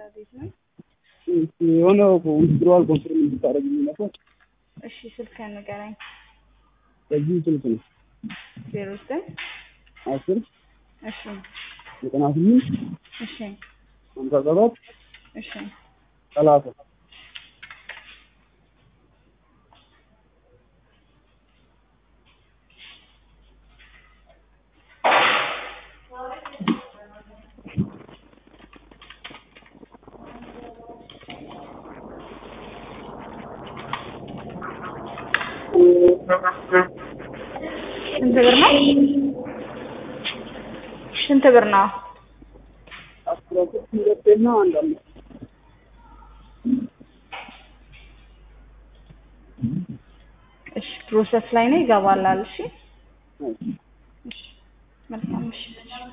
ቤት ነው። የሆነ ውድድሯል ኮንፊርም እንድታደርግልኝ ነበር። እሺ ስልክህን ንገረኝ። በዚህ ስልክ ነው ዜሮ ዘጠኝ አስር እሺ ዘጠና ስምንት እሺ ሀምሳ ሰባት እሺ ሰላሳ ስንት ብር ነው? ስንት ብር ነው? አስራ ሶስት ሁለቴና አንድ አምስት እሺ ፕሮሰስ ላይ ነው ይገባላል። እሺ እሺ። እሺ መልካም እሺ